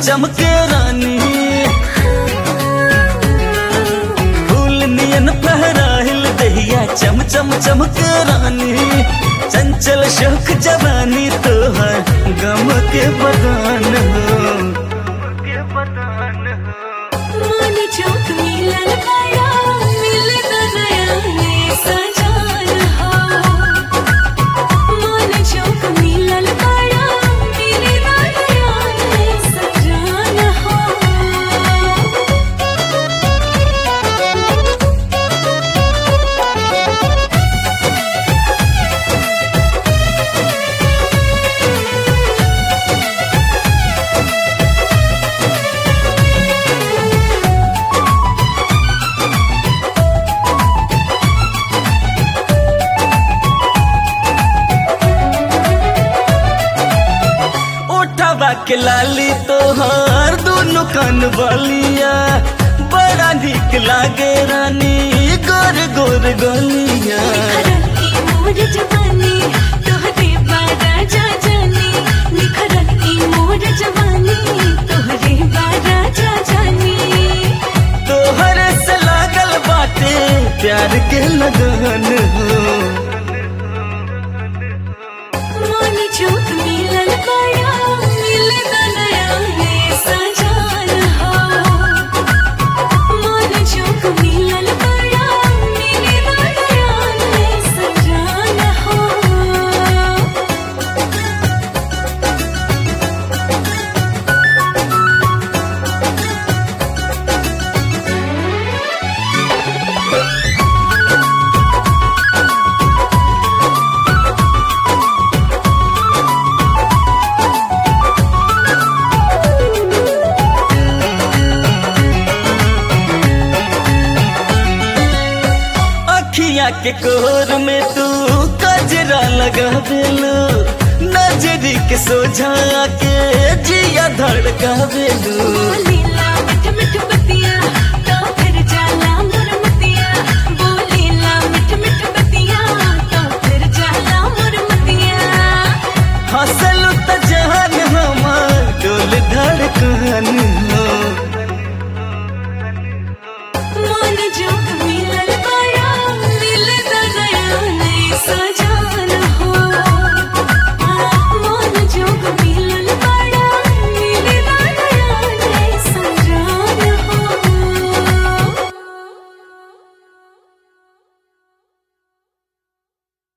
चमके रानी फूल नियन फहराहिल दहिया चम चम चमके रानी चंचल शोक जवानी तोहर गम के बगान हो मानी चौक मिलन पाया मिले दया में सजान हो मानी चौक मिलन पाया मिले दया में सजान हो उठावा के लाली तोहर दोनों कान बलिया बड़ा निक लागे रानी गोर गोर गलिया निखरन ई मोर जवानी तोहरे बारा जा जानी निखरन ई मोर जवानी तोहरे बारा जा जानी तोहर से लागल बाटे प्यार के लगन हो मानी चौक मिलन पाया मिले दया में सजान हो मानी चौक मिलन पाया मिले दया में सजान हो अखिया के कोर में तू कजरा लगा बेलू नजरी के सोझा के जिया धड़का बेलू बोलीला मिठ मिठ बतिया तो फिर जाला मोर मतिया बोलीला मिठ मिठ बतिया तो फिर जाला मोर मतिया हंसलू त जहान हमार डोल धड़कन हो मन जो